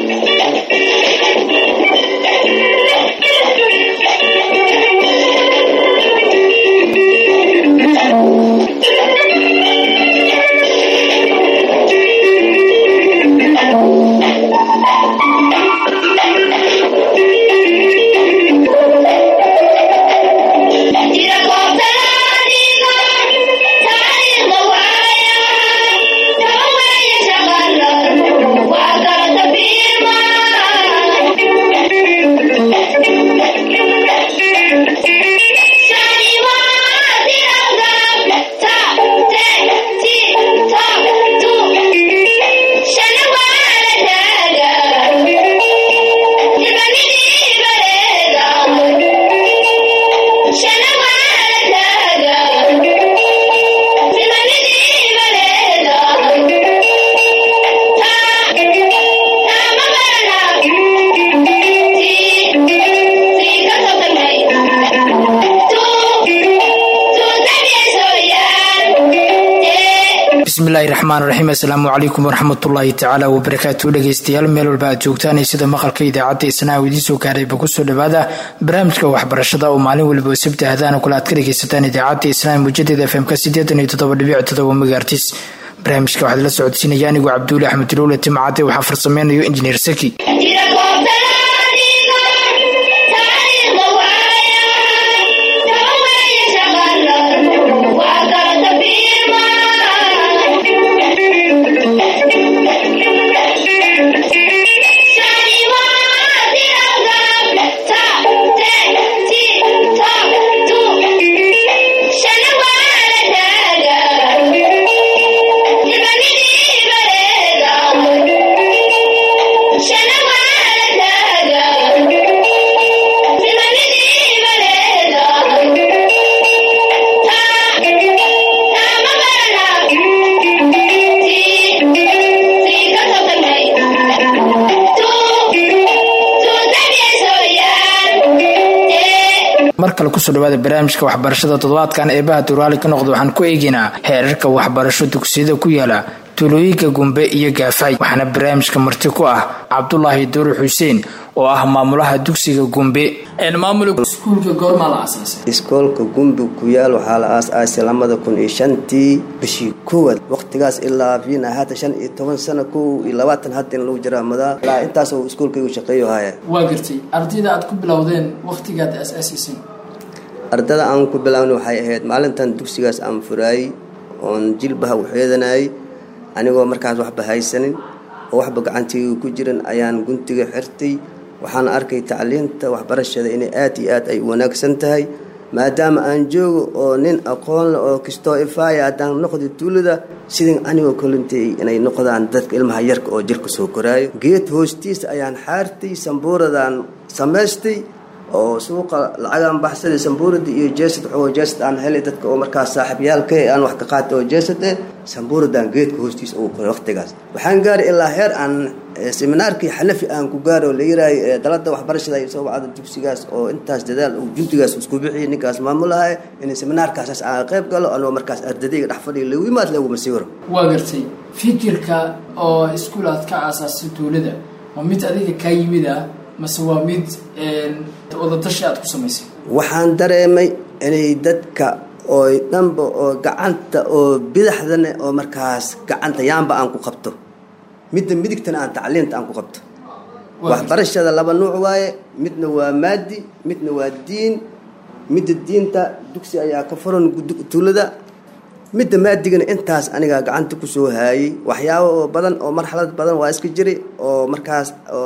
bismillahi raxmaan raxiim assalaamu calaykum waraxmatullaahi tacaala wabarakaatu dhegeystayaal meel walba aad joogtaan iyo sida maqalka idaacadda isnaa u idiin soo gaarayba kusoo dhawaada barnaamijka waxbarashada oo maalin waliba oo sabti ahdaana kule aad ka dhegeysataan idaacadda isnaa mujadeeda fmk sideetan iyo toddoba dhibic toddoba megaartis barnaamijka waxaad la socodsiinaya anigoo cabduuli axmed ilowle timcade waxaa farsameynayo injineer saki mar kale kusoo dhawaada barnaamijka waxbarashada toddobaadkan eebaha duraali ka noqda waxaan ku eegaynaa heerarka waxbarasho dugsiyada ku yaala tuulooyinka gumbe iyo gaafay waxaana barnaamijka marti ku ah cabdulaahi duuri xuseen oo ah maamulaha dugsiga gumbe iskuulka goormaa la aasaasay iskoolka gumbi ku yaal waxaa la aas-aasay lamada kun iyo shantii bishii koowaad waqtigaas ilaa fiina haatan shan iyo toban sano kow iyo labaatan hadda in lagu jiraa madaa ilaa intaas oo iskoolkaygu shaqeeyo haya waa gartay ardayda aad ku bilowdeen waqtigaad aas-aasiisay ardada aan ku bilaabna waxay ahayd maalintan dugsigaas aan furaayey oon jilbaha u xeedanayay anigoo markaas waxba haysanin oo waxba gacantayga ku jiran ayaan guntiga xirtay waxaan arkay tacliinta waxbarashada inay aad iyo aad ay wanaagsan tahay maadaama aan joogo oo nin aqoon leh oo kastoo ifaaya haddaan noqda tuulada sidin anigoo kolintay inay noqdaan dadka ilmaha yarka oo jirka soo koraayo geed hoostiisa ayaan xaartay sambuuradaan samaystay oo suuqa lacagaan baxsaday sambuurada iyo jeesad waxoo jeesad aan helay dadka oo markaas saaxiibyaalka aan wax ka qaatay oo jeesad eh sambuuradaan geedka hoostiisa ugu qoray waqtigaas waxaan gaaray ilaa heer aan seminaarkii xanafi aan ku gaaro la yiraayo dalada waxbarashada ay soo wacda dugsigaas oo intaas dadaal uu juntigaas isku bixiyay ninkaas maamulahay in seminaarkaas aan qayb galo anoo markaas ardadayga dhex fadhiyo lagu yimaad lagu masiiro waa gartay fikirka oo iskuul aad ka aasaasay tuulada waa mid adiga kaa yimid ah mase waa mid wadatashi aad ku samaysay waxaan dareemay inay dadka oo dhanba oo gacanta oo bidaxdana oo markaas gacanta yaanba aan ku qabto midda midigtana aan tacliinta aan ku qabto waxbarashada laba nuuc waaye midna waa maadi midna waa diin midda diinta dugsi ayaa ka furan tuulada midda maadigana intaas anigaa gacanta kusoo haayay waxyaabo oo badan oo marxalad badan waa iska jiray oo markaas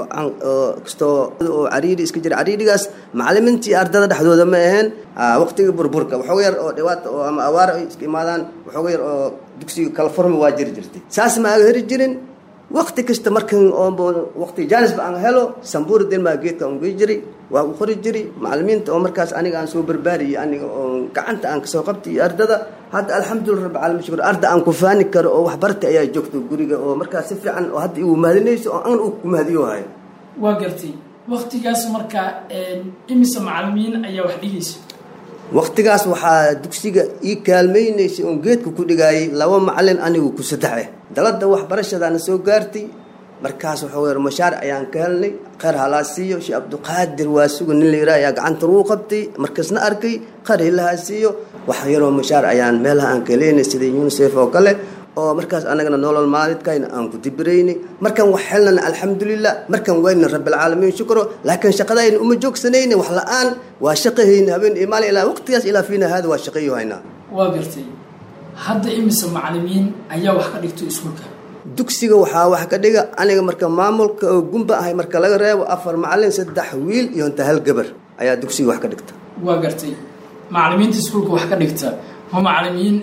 oo kastoo oo cariiri iska jiray cariirigaas macalimiintii ardada dhexdooda ma aheen waqtiga burburka waxooga yar oo dhibaata oo ama awaar ay iska imaadaan waxooga yar oo dugsiga kala furmi waa jiri jirtay saas ma aga heri jirin waqti kasta markan oo waqti jaanisba aan helo sambuura denmaa geedka aan gey jiray waa u qori jiray macalimiinta oo markaas aniga aan soo barbaariyay aniga oo gacanta aan kasoo qabtay iyo ardada hadda alxamdulillah rabbi caalamiin shukur arda aan ku faani karo oo waxbarta ayaa joogto guriga oo markaas si fiican oo hadda igu mahadinayso oo an uu ku mahadiyo hayo waa gartay waqtigaas markaa imise macalimiin ayaa wax dhigaysa waqtigaas waxaa dugsiga ii kaalmaynaysay oon geedka ku dhigaayay laba macalin anigu ku saddex eh dalada waxbarashadaana soo gaartay markaas wuxuu yar mashaar ayaan ka helnay kheyr halaa siiyo sheekh cabdiqaadir waa suga nin la yidhaha ayaa gacanta lagu qabtay markaasna arkay kheyr hilahaa siiyo wax yaroo mashaar ayaan meelaha aan ka leynay sida unisef oo kale oo markaas anagana nolol maalidkayna aan ku dibiraynay markaan wax helnana alxamdulilah markaan wayna rabbilcaalamiin shukro laakiin shaqadayna uma joogsanayna wax la-aan waa shaqahayna habeen iyo maalin ilaa waqtigaas ilaa fiina haada waa shaqayo haynaa waa gartay hadda imise macalimiin ayaa wax ka dhigto iskuulka dugsiga waxaa wax ka dhiga aniga marka maamulka oo gumba ahay marka laga reebo afar macalin saddex wiil iyo inta hal gabar ayaa dugsiga wax ka dhigta waa gartay macalimiinta iskuulka wax ka dhigta ma macalimiin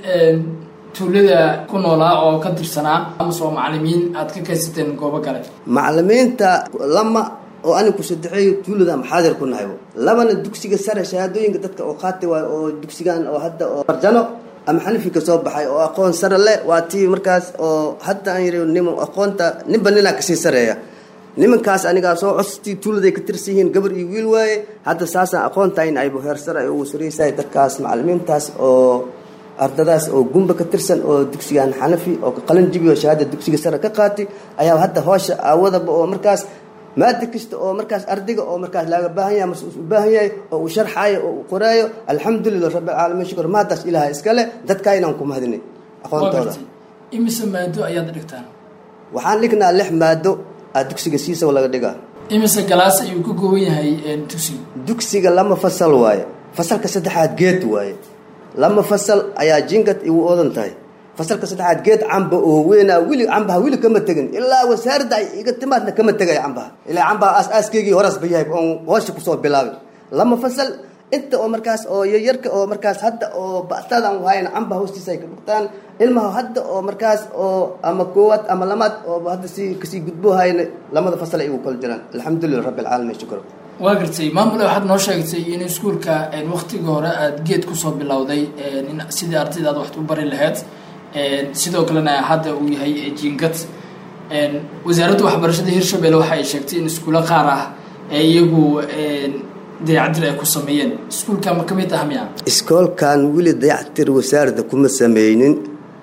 tuulada ku noolaa oo ka tirsanaa amase waa macalimiin aad ka kaysateen goobo kale macalimiinta lama oo aniga ku saddexeeyo tuulada maxaadir ku nahay labana dugsiga sare shahaadooyinka dadka oo qaati waayo oo dugsigan oo hadda oo farjano ama xanifi ka soo baxay oo aqoon sare leh waa tii markaas oo hadda aan yiri nim aqoonta ninba ninaa kasii sareeya nimankaas anigaa soo costii tuuladay ka tirsan yihiin gabar iyo wiil waaye hadda saasaan aqoontayn aybu heer sare ay ugu saraysahay dadkaas macalimiintaas oo ardadaas oo gumba ka tirsan oo dugsigan xanafi oo qalin jibiyo shahaada dugsiga sare ka qaatay ayaa hadda hoosha aawadaba oo markaas maada kasta oo markaas ardayga oo markaas laaga baahan yahay mas u baahan yahay oo uu sharxaayo oo uu qoraayo alxamdulilah rabbilcaalamiin shukr maadaas ilaaha iskale dadkaa inaan ku mahadinay aqoontooda imise maado ayaad dhigtaan waxaan dhignaa lix maado aa dugsiga siisaw laga dhigaa imise galaas ayuu ka kooban yahay dugsiga dugsiga lama fasal waaye fasalka saddexaad geed waaye lama fasal ayaa jingad igu odan tahay fasalka saddexaad geed camba oo weynaa wili cambaha wili kama tegin ilaa wasaaradda ay iga timaadna kama tegaya cambaha ilaa cambaha aas-aaskaygii horaas ba yahay oon hoosha kusoo bilaabay lama fasal inta oo markaas oo yaryarka oo markaas hadda oo ba'tadan wahayna cambaha hoostiisa ay ka dhugtaan ilmaha hadda oo markaas oo ama koowaad ama lamaad oo hadda si kasii gudbo hayna lamada fasal ay igu kala jiraan alxamdulilah rabbi alcaalamiin shukr waa gartay maamule waxaad noo sheegtay in iskuulka waktiga hore aada geed kusoo bilowday sidii ardayda aad wax u bari lahayd sidoo kalena hadda uu yahay jingad wasaaradda waxbarashada hirshabelle waxa ay sheegtay in iskuulo qaar ah ee iyagu dayacdir ay ku sameeyeen iskuulka ma ka mid ah miya iskoolkan weli dayactir wasaaradda kuma sameynin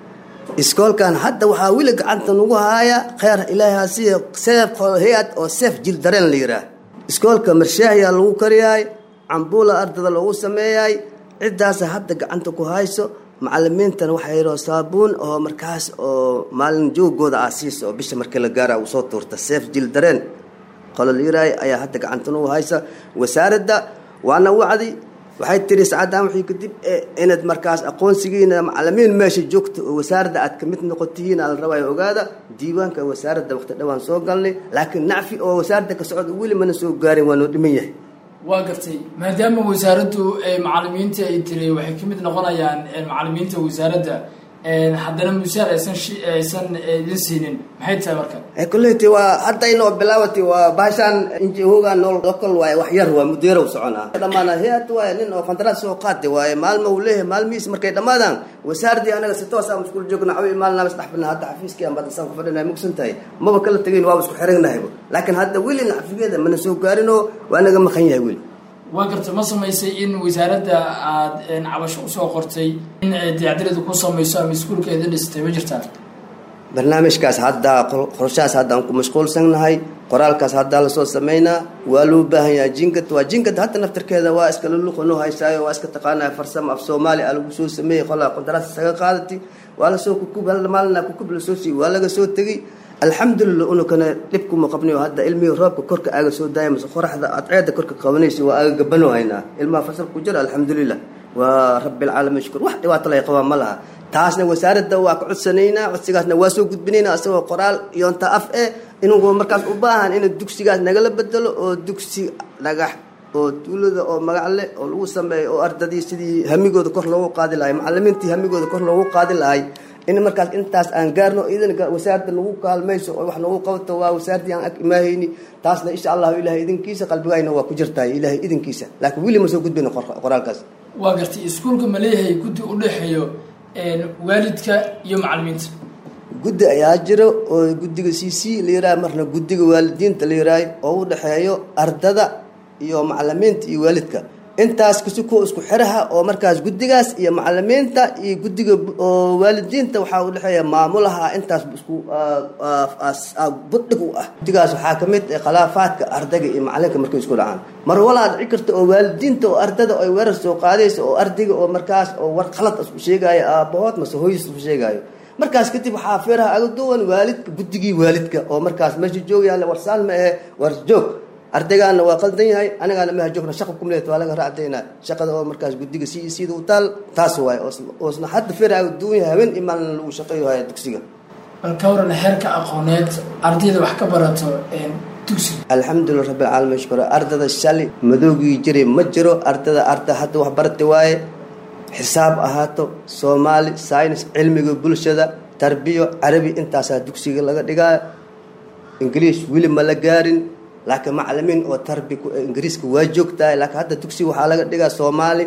iskoolkan hadda waxaa weli gacanta nagu haaya kheyr ilaahi siya seef hay-ad oo seef jil dareen la yihaah iskoolka marshaahiyaa lagu kariyaay cambuula ardada loogu sameeyaay ciddaasa hadda gacanta ku hayso macalimiintana waxaa yidhao saabuun oo markaas oo maalin joogooda ah siiso oo bisha markii la gaara uu soo tuurta seef jil dareen qolo la yiraay ayaa hadda gacanta nagu haysa wasaaradda waana wacdi waxay tiri sacaddaan wixii kadib inaad markaas aqoonsigiina macalimiin meesha joogta oo wasaaradda aad kamid noqotihiin aa la rabaayo ogaada diiwaanka wasaaradda waqti dhawaan soo galnay laakiin nacfi oo wasaaradda ka socda weli mana soo gaarin waa noo dhiman yahay waa gartay maadaama wasaaraddu macalimiinta ay tiri waxay ka mid noqonayaan macalimiinta wasaaradda haddana musaar aysan aysan idin siinin maxay tahay marka kulleyt waa haddaynoo bilaawati waa bahashaan injihoga nool lokal waaye wax yar waa mudeerow soconaa dhamaana hay-ad waaye nin oo qandaraas soo qaatay waaye maalma uu leeyahay maalmihiis markay dhammaadaan wasaaraddii anaga si toos aan iskuul joogna cawi maalnaa isdhex bina hadda xafiiskii aan badasaan ku fadhina mugsan tahay maba kala tegayn waaba isku xiranahayba laakiin hadda weli nacfigeeda mana soo gaarinoo waa naga maqan yahay weli waa garta ma samaysay in wasaaradda aada cabasho usoo qortay in dayacdirada ku samayso ama iskuulka idin dhistay ma jirtaa barnaamijkaas haddaa qorshahaas haddaan ku mashquulsannahay qoraalkaas haddaa lasoo sameynaa waa loo baahan yahay jingad waa jingad hadda naftarkeeda waa iska luluqanoo haysaayo waa iska taqaanaya farsamo af soomaali a lagu soo sameeyey qolaa qandaraas isaga qaadati waa lasoo kukub hal maalina kukub lasoo siiy waa laga soo tegey alxamdulilah unukana dhibkuma qabnayo hadda ilmihii roobka korka aaga soo daaya mase qoraxda adceeda korka qabanaysa waa aaga gabanoo haynaa ilmaha fasalka ku jira alxamdulilah waa rabbilcaalamiin shukur wax dhibaato lay qabaan ma laha taasna wasaaradda waa ka codsanaynaa codsigaasna waa soo gudbinaynaa isagoo qoraal iyo inta af eh inuu markaas u baahan in dugsigaas nagala bedelo oo dugsi dhagax oo tuulada oo magac leh oo lagu sameeyo oo ardadii sidii hamigooda kor loogu qaadi lahay macalimiintii hamigooda kor loogu qaadi lahay in markaas intaas aan gaarno idan wasaaradda nagu kaalmayso oo wax nagu qabto waa wasaaradii aan ag imaahayni taasna insha allahu ilahay idinkiisa qalbigayna waa ku jirtahay ilahay idinkiisa laakiin weli ma soo gudbayno qoraalkaas waa gartay iskuulka ma leeyahay guddi u dhexeeyo waalidka iyo macalimiinta guddi ayaa jiro oo guddiga c c la yiraha marna guddiga waalidiinta la yirahay oo u dhexeeyo ardada iyo macalimiinta iyo waalidka intaas kasi kuwa isku xiraha oo markaas guddigaas iyo macalimiinta iyo guddiga oo waalidiinta waxaa u dhexeeya maamulaha intaas isku buddhig u ah guddigaas waxaa ka mid ah khilaafaadka ardayga iyo macalinka markay isku dhacaan mar walaa dhici karta oo waalidiinta oo ardada ay weerar soo qaadaysa oo ardayga oo markaas oo war khalad isku sheegaayo aabahood mase hooyis isku sheegaayo markaas kadib waxaa feeraha aga duwan waalidka guddigii waalidka oo markaas meesha joogyaale warsaan ma ahe war joog ardaygaana waa qaldan yahay anigaana maha joogna shaqa kumleet waa laga raacdayna shaqada oo markaas guddiga si sida u taal taas waaye oosna hadda feeraha aga duwan yahay habeen iyo maalin lagu shaqeeyo haya dugsiga bal ka waran heerka aqooneed ardayda wax ka barato dugsiga alxamdulilah rabbilcaalamiin shukura ardada shali madoogii jiray ma jiro ardada arda hadda wax barata waaye xisaab ahaato soomaali saynis cilmiga bulshada tarbiyo carabi intaasaa dugsiga laga dhigaayo ingiliish weli ma la gaarin laakiin macalimiin oo tarbi ingiriiska waa joogtahay laakiin hadda dugsiga waxaa laga dhigaa soomaali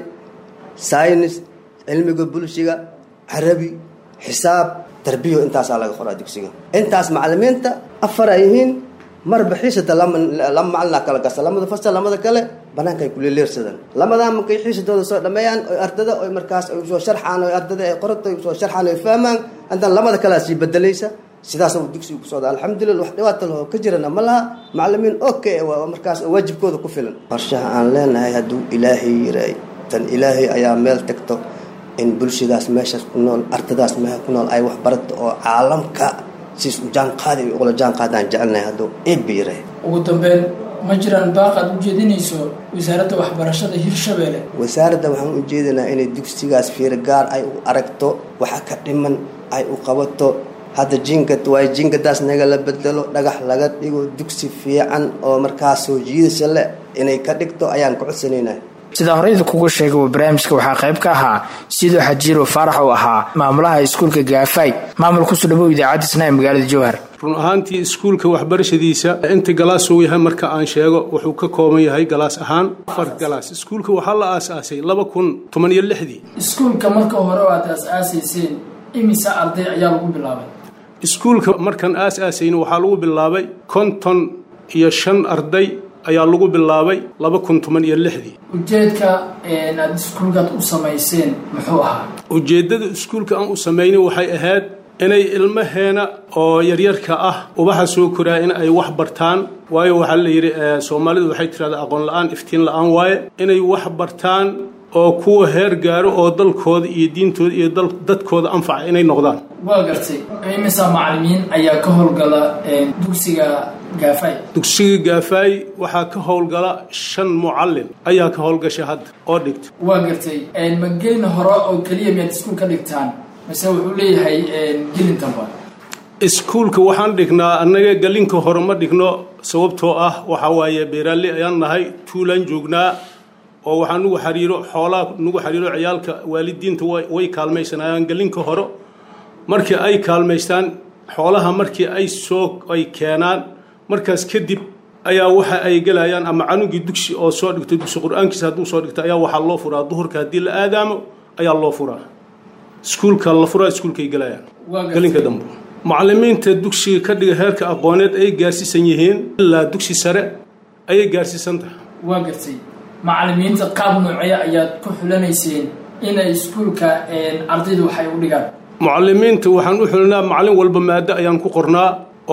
saynis cilmiga bulshiga carabi xisaab tarbiyo intaasaa laga qoraa dugsiga intaas macalimiinta afar ay yihiin marba xiisata lama macalina kala gasa lamada fasal lamada kale banaanka ay kuleleersadaan lamadaa markay xiisatooda soo dhameeyaan oy ardada oy markaas ay soo sharxaan oy ardada ay qorata ay soo sharxaan oy fahmaan haddana lamada kalea sii bedelaysa sidaas dugsiga ku socda alxamdulillah wax dhibaata laho ka jirana ma laha macalimiin okay waa markaas waajibkooda ku filan qorshaha aan leenahay hadduu ilaahay yiray tan ilaahay ayaa meel tagto in bulshadaas meeshaas ku nool ardadaas meesha ku nool ay wax barato oo caalamka siis u jaanqaadi ula jaanqaadaan jecelnahay hadduu ciid ba yiray ugu dambeyn ma jiraan baaqaad u jeedinayso wasaaradda waxbarashada hirshabeelle wasaaradda waxaan u jeedinaa inay dugsigaas fiir gaar ay u aragto waxa ka dhiman ay u qabato hadda jingad waayo jingadaas naga la bedelo dhagax laga dhigo dugsi fiican oo markaas soo jiidasha leh inay ka dhigto ayaan ku codsanaynaa sidaa horeyda kugu sheegay wa barnaamijka waxaa qayb ka ahaa sidoo xajiiro faarax uu ahaa maamulaha iskuulka gaafay maamul kusoo dhawow idaacadda isnaa magaalada jowhar run ahaantii iskuulka waxbarashadiisa inta galaas uu yahay marka aan sheego wuxuu ka kooban yahay galaas ahaan afar galaas iskuulka waxaa la aasaasay laba kun toban iyo lixdii iskuulka marka hore aad aas-aasayseen imisa arday ayaa lagu bilaabay iskuulka markaan aas-aasayna waxaa lagu bilaabay konton iyo shan arday ayaa lagu bilaabay laba kun toban iyo lixdii ujeedka aad iskuulkaad u samayseen muxuu ahaa ujeeddada iskuulka aan u samaynay waxay ahayd inay ilmaheena oo yaryarka ah ubaxa soo koraa in ay wax bartaan waayo waxaa la yidhi soomaalidu waxay tirahdaa aqoon la-aan iftiin la-aan waaye inay wax bartaan oo kuwa heer gaaro oo dalkooda iyo diintooda iyo dadkooda anfaca inay noqdaan waa gartay imisa macalimiin ayaa ka howlgala dugsiga gaafay dugsiga gaafaay waxaa ka howlgala shan mucalin ayaa ka howlgasha hadda oo dhigta waa gartay ma gelin hore oo keliya miyaad iskuul ka dhigtaan mase wuxuu leeyahay gelintaba iskuulka waxaan dhignaa annaga gelinka hore ma dhigno sababtoo ah waxaa waaye beeraaley ayaan nahay tuulaan joognaa oo waxaa nugu xariiro xoolaa nugu xariiro ciyaalka waalidiinta way kaalmaysanayaan gelinka hore markii ay kaalmaystaan xoolaha markii ay soo ay keenaan markaas kadib ayaa waxa ay gelayaan ama canugii dugsi oo soo dhigto dugsi qur-aankiisa hadduu soo dhigto ayaa waxaa loo furaa duhurka haddii la aadaamo ayaa loo furaa iskuulka la furaa iskuulkay gelayaan gelinka dambe macalimiinta dugsiga ka dhiga heerka aqooneed ay gaarsiisan yihiin ilaa dugsi sare ayay gaarsiisan tahay waa gartay macalimiinta qaab noocee ayaad ku xulanayseen inay iskuulka ardaydu waxay u dhigaan mucalimiinta waxaan u xulinaa macalin walba maado ayaan ku qornaa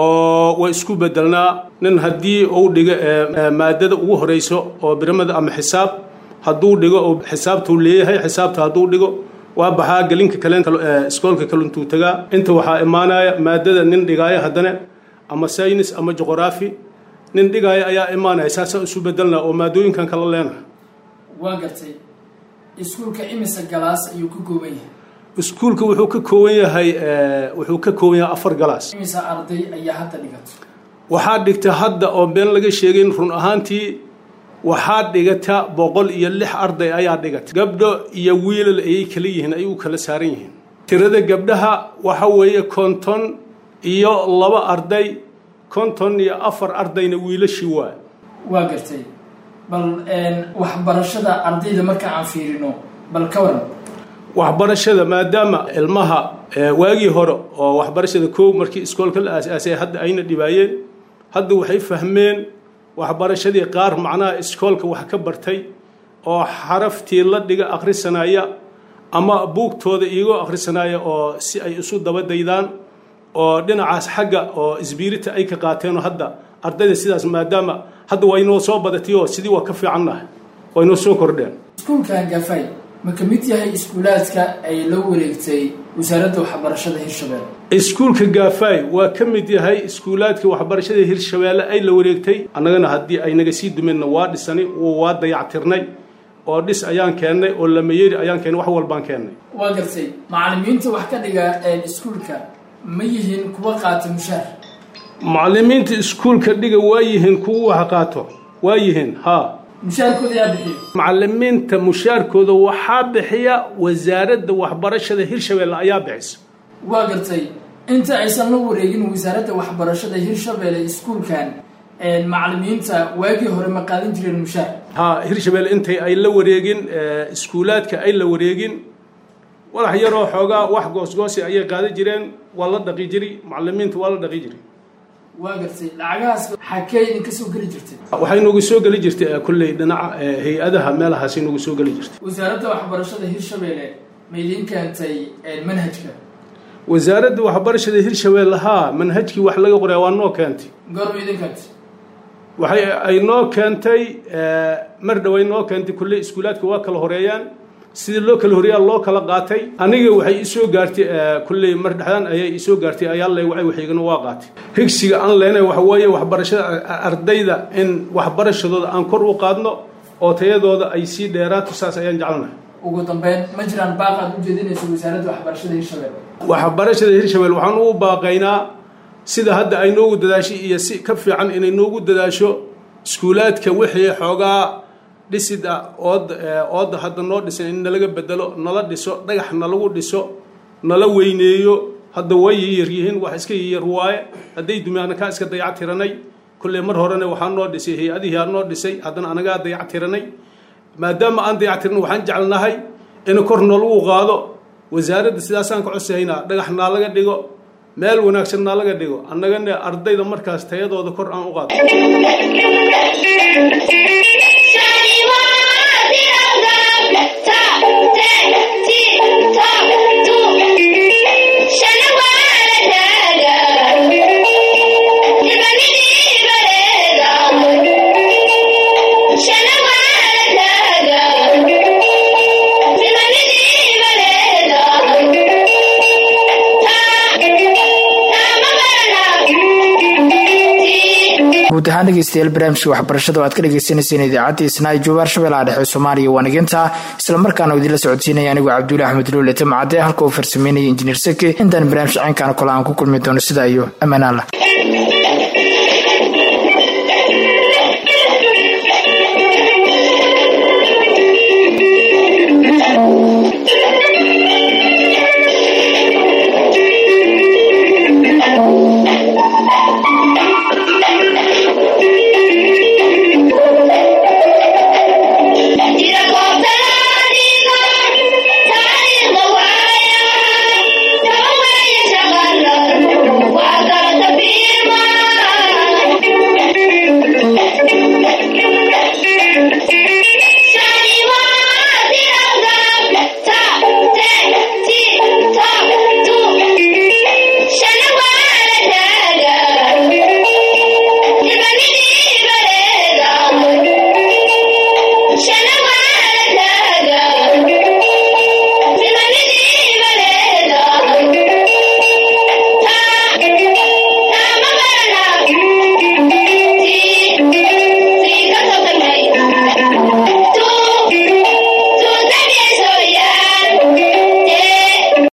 oo way isku bedelnaa nin haddii uu dhigo maadada ugu horeyso oo biramada ama xisaab hadduu dhigo oo xisaabtuu leeyahay xisaabta hadduu dhigo waa baxaa gelinka kale iskoolka kale intuu tagaa inta waxaa imaanaya maadada nin dhigaaya haddana ama saynis ama juqraafi nin dhigaaya ayaa imaanaya saasaa isu bedelnaa oo maadooyinkan kala leenahay waa gartay iskuulka imisa galaas ayuu ka kooban yahay iskuulka wuxuu ka kooban yahay wuxuu ka kooban yahay afar galaas imisa arday ayaa hadda dhigato waxaa dhigta hadda oo been laga sheegayn run ahaantii waxaa dhigata boqol iyo lix arday ayaa dhigata gabdho iyo wiilal ayay kala yihiin ay u kala saaran yihiin tirada gabdhaha waxa weeye konton iyo laba arday konton iyo afar ardayna wiilashii waa waa gartay bal waxbarashada ardayda marka aan fiirino bal ka waran waxbarashada maadaama ilmaha waagii hore oo waxbarashada koog markii iskoolka la aasaasay hadda ayna dhibaayeen hadda waxay fahmeen waxbarashadii qaar macnaha iskoolka wax ka bartay oo xaraftii la dhiga akhrisanaya ama buugtooda iigoo akhrisanaya oo si ay isu dabadaydaan oo dhinacaas xagga oo isbiirita ay ka qaateenoo hadda ardayda sidaas maadaama hadda waa inoo soo badatay oo sidii waa ka fiicannahay waa inoo soo kordheen iskuulkan gafay ma ka mid yahay iskuulaadka ay la wareegtay wasaaradda waxbarashada hirshabelle iskuulka gaafaay waa ka mid yahay iskuulaadka waxbarashada hirshabeelle ay la wareegtay annagana haddii ay naga sii dumeenna waa dhisanay waa dayactirnay oo dhis ayaan keennay oo lamayeri ayaan keennay wax walbaan keennay waa gartay macallimiinta wax ka dhiga iskuulka ma yihiin kuwa qaata mushaar macallimiinta iskuulka dhiga waa yihiin kuwa wax qaato waa yihiin haa mushaarkooda yaa bixiyo macallimiinta mushaarkooda waxaa bixiya wasaaradda waxbarashada hirshabeelle ayaa bixisa waa gartay inta aysan la wareegin wasaaradda waxbarashada hirshabelle iskuulkan macallimiinta waagii hore ma qaadan jireen mushaar haa hirshabeelle intay ay la wareegin iskuulaadka ay la wareegin walax yaroo xoogaa wax goosgoosi ayay qaadan jireen waa la dhaqi jiri macallimiinta waa la dhaqi jiri waa gartay lacagahaas xakee idinka soo geli jirtay waxay noogu soo geli jirtay kolley dhinaca hay-adaha meelahaasay noogu soo geli jirtay wasaaradda waxbarashada hirshabelle ma idin keentay manhajka wasaaradda waxbarashada hirshabeelle haa manhajkii wax laga qoraa waa noo keentay goorma idin keentay waxay ay noo keentay mar dhoway noo keentay kulley iskuulaadka waa kala horeeyaan sidii loo kala horeeyaa loo kala qaatay aniga waxay isoo gaartay kulley mar dhexdaan ayay isoo gaartay ayaa lay wacay waxaygana waa qaatay higsiga aan leenahay waxa weeye waxbarashada ardayda in waxbarashadooda aan kor u qaadno oo tayadooda ay sii dheeraato saas ayaan jecelnahay ugu dambeyn ma jiraan baaqaad u jeedinaysa wasaaradda waxbarashada hirshabelle waxbarashada hirshabelle waxaan ugu baaqaynaa sida hadda ay noogu dadaashay iyo si ka fiican inay noogu dadaasho iskuulaadka wixii xoogaa dhisid ah ood ooda hadda noo dhisan in nalaga bedelo nala dhiso dhagax nalagu dhiso nala weyneeyo hadda way yar yihiin wax iska yar waaye hadday dumi anakaa iska dayac tiranay kulley mar horena waxaa noo dhisay hay-adihii aa noo dhisay haddana anagaa dayac tiranay maadaama aan dayac tiran waxaan jecelnahay in kor nalagu qaado wasaaradda sidaasaan ka codsahaynaa dhagax naa laga dhigo meel wanaagsan naa laga dhigo annagana ardayda markaas tayadooda kor aan u qaado guud ahaan dhegeystayaal barnaamijka waxbarashada oo aad ka dhegeysaneyseen idaacadda isnaayo joobaar shabeellaha dhexe soomaaliya waa niginta islamarkaana oo idinla socodsiinaya anigoo cabdulle axmed luule tamacade halka uu farsameynaya injineer seke intaan barnaamij caynkaana kole aan ku kulmi doono sidaa iyo ammaanaan lah